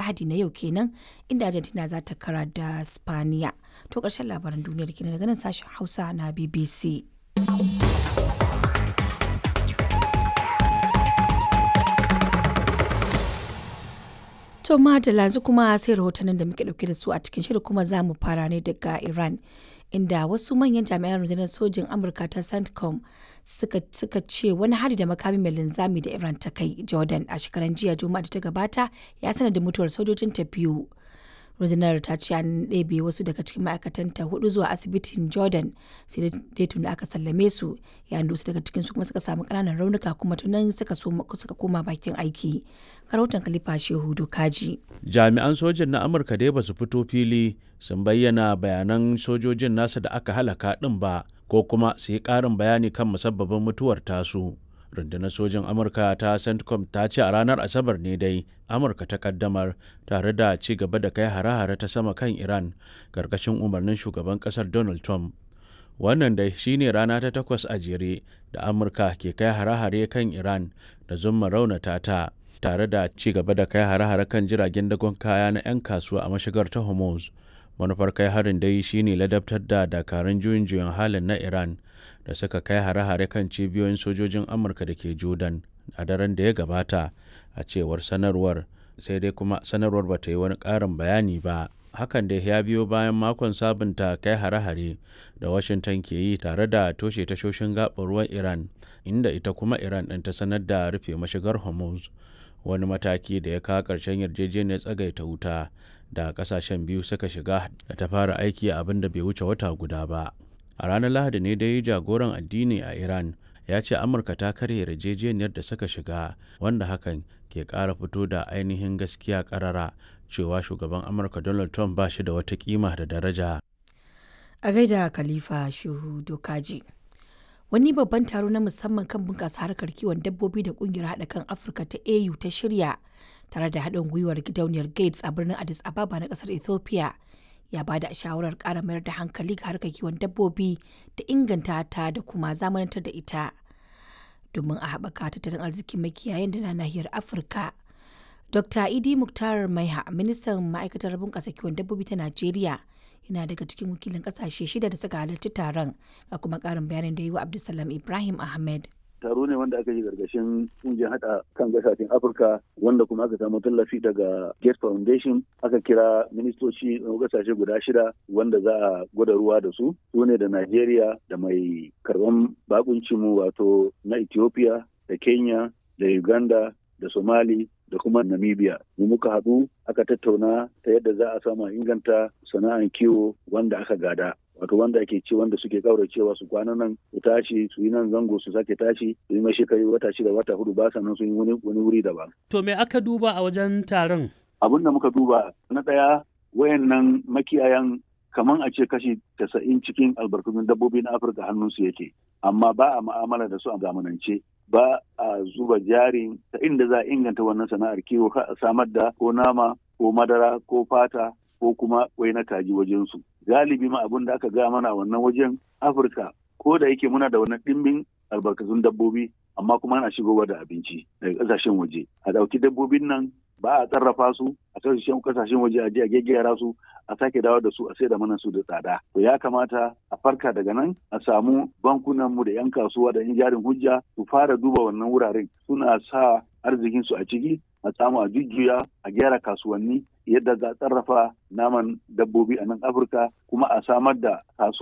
Lahadi na yau kenan inda Argentina za ta kara da Spaniya. To ƙarshen labaran duniyar kenan daga nan sashen Hausa na BBC. To madalla yanzu kuma sai rahotannin da muke dauke da su a cikin shirin kuma za mu fara ne daga Iran. Inda wasu manyan jami'an rundunar sojin Amurka ta CENTCOM suka, suka ce wani hari da makami mai linzami da Iran ta kai Jordan a shekaran jiya Juma'a da ta gabata ya sanar da mutuwar sojojin ta biyu. rundunar ta ce an ɗebe wasu daga cikin ma'aikatanta hudu zuwa asibitin jordan sai dai tuni aka sallame su yayin da wasu daga cikin su kuma suka samu ƙananan raunuka kuma tunan suka suka koma bakin aiki rahoton kalifa shehu dokaji jami'an sojin na amurka dai ba su fito fili sun bayyana bayanan sojojin nasa da aka halaka ɗin ba ko kuma su yi ƙarin bayani kan musabbabin mutuwar tasu rundunar sojin amurka ta centcom ta ce a ranar asabar ne dai amurka ta kaddamar tare da ci gaba da kai hare-hare ta sama kan iran karkashin umarnin shugaban kasar donald trump wannan dai shine rana ta takwas a jere da amurka ke kai hare-hare kan iran da zumma raunata ta tare da ci gaba da kai hare-hare kan jiragen dagon kaya na 'yan kasuwa a mashigar ta hormuz manufar kai harin dai shine ladabtar da dakarun juyin juyin halin na iran da suka kai hare-hare kan cibiyoyin sojojin amurka da ke jordan a daren da ya gabata a cewar sanarwar sai dai kuma sanarwar ba ta yi wani ƙarin bayani ba hakan da ya biyo bayan makon sabunta kai hare-hare da washington ke yi tare da toshe tashoshin gaɓar ruwan iran inda ita kuma iran ɗin ta sanar da rufe mashigar hormuz wani mataki da ya kawo ƙarshen yarjejeniyar tsagaita wuta da ƙasashen biyu suka shiga da ta fara aiki a abin da bai wuce wata guda ba a ranar lahadi ne dai jagoran addini a iran ya ce amurka ta karya yarjejeniyar da suka shiga wanda hakan ke kara fito da ainihin gaskiya karara cewa shugaban amurka donald trump ba shi da wata kima da daraja a gaida khalifa shuhu dokaji wani babban taro na musamman kan bunƙasa harkar kiwon dabbobi da ƙungiyar haɗa kan afirka ta au ta shirya tare da haɗin gwiwar gidauniyar gates a birnin addis ababa na ƙasar ethiopia ya ba da shawarar ƙara mayar da hankali ga harkar kiwon dabbobi da inganta ta da kuma zamanantar da ita domin a haɓaka tattalin arzikin makiyayan da na nahiyar afirka dr idi muktar maiha ministan ma'aikatar bunƙasa kiwon dabbobi ta najeriya yana daga cikin wakilin ƙasashe shida da suka halarci taron ga kuma ƙarin bayanin da yi wa abdulsalam ibrahim ahmed taro ne wanda aka yi gargashin kungiyar hada kan gasashen afirka wanda kuma aka samu tallafi daga gates foundation aka kira ministoci na gasashe guda shida wanda za a gwada ruwa da su su ne da nigeria da mai karban bakuncinmu wato na ethiopia da kenya da uganda da somali da kuma namibia mu muka haɗu aka tattauna ta yadda za a samu inganta sana'an kiwo wanda aka gada wato wanda ake ce wanda suke kauracewa su kwana nan su tashi su yi nan zango su sake tashi su yi mashi kai wata shida wata hudu ba sannan su yi wani wuri daban. To me aka duba a wajen taron? Abin da muka duba na ɗaya wayannan makiyayan kaman a ce kashi tasa'in cikin albarkatun dabbobi na Afirka hannunsu yake amma ba a ma'amala da su a zamanance ba a zuba jari ta inda za a inganta wannan sana'ar kiwo a samar da ko nama ko madara ko fata ko kuma wai na kaji wajensu. Galibi ma abin da aka gaya mana wannan wajen Afirka ko da yake muna da wannan ɗimbin albarkatun dabbobi amma kuma ana shigowa da abinci daga ƙasashen waje. A ɗauki dabbobin nan ba a sarrafa su a kasashen kasashen waje a je a gaggera su a sake dawo da su a sai da mana su da tsada to ya kamata a farka daga nan a samu bankunan mu da yan kasuwa da yan jarin hujja su fara duba wannan wuraren suna sa arzikin su a ciki a samu a jujjuya a gyara kasuwanni yadda za a sarrafa naman dabbobi a nan afirka kuma a samar da kasuwa